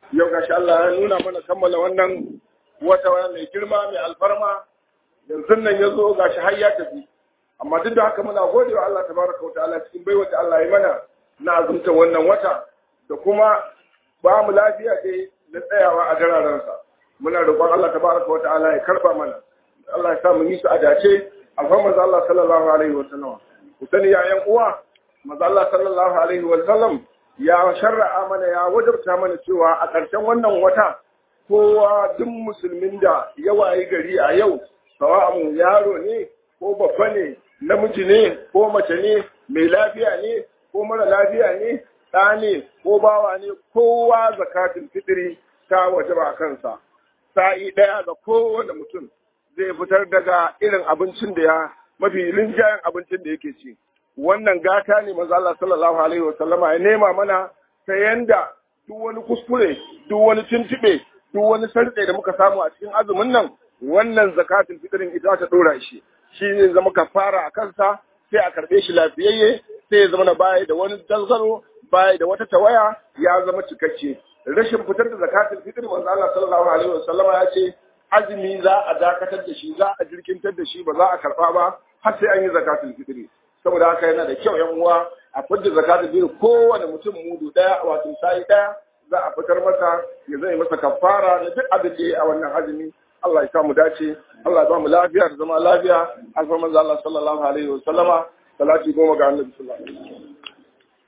yau gashi Allah ya nuna mana kammala wannan wata mai girma mai alfarma yanzu nan ya zo gashi har ya tafi amma duk da haka muna gode wa Allah tabaraka wa ta'ala cikin baiwa da Allah ya mana na azumta wannan wata da kuma ba mu lafiya dai da tsayawa a gararansa muna roƙon Allah tabaraka wa ta'ala ya karba mana Allah ya sa mu yi su a dace alhamdu Allah sallallahu alaihi wa sallam ku sani ya yan uwa manzo Allah sallallahu alaihi wa sallam ya sharra'a mana ya wajabta mana cewa a ƙarshen wannan wata kowa duk musulmin da ya wayi gari a yau sawa'un yaro ne ko babba ne namiji ne ko mace ne mai lafiya ne ko mara lafiya ne ɗa ne ko bawa ne kowa zakatul fitri ta wajaba kansa sa'i ɗaya ga kowane mutum zai fitar daga irin abincin da ya mafi rinjayen abincin da yake ci wannan gata ne maza Allah sallallahu alaihi wa sallama ya nema mana ta yanda duk wani kuskure duk wani tuntube duk wani sarƙe da muka samu a cikin azumin nan wannan zakatul fitrin ita ta dora shi shi ne zama kafara a kansa sai a karɓe shi lafiyayye sai ya zama na baya da wani dalzaro baya da wata tawaya ya zama cikakke rashin fitar da zakatul fitr manzo Allah sallallahu alaihi wa sallama ya ce azumi za a dakatar da shi za a jirkintar da shi ba za a karɓa ba har sai an yi zakatul fitri saboda haka yana da kyau yan uwa a fitar zakatul fitr kowane mutum mudu daya wato sai daya za a fitar masa ya zai masa kafara da duk abin da ya a wannan azumi Allah ya samu dace Allah ya ba mu lafiya da zama lafiya alfarman Allah sallallahu alaihi wa sallama salati goma ga annabi sallallahu alaihi wa sallam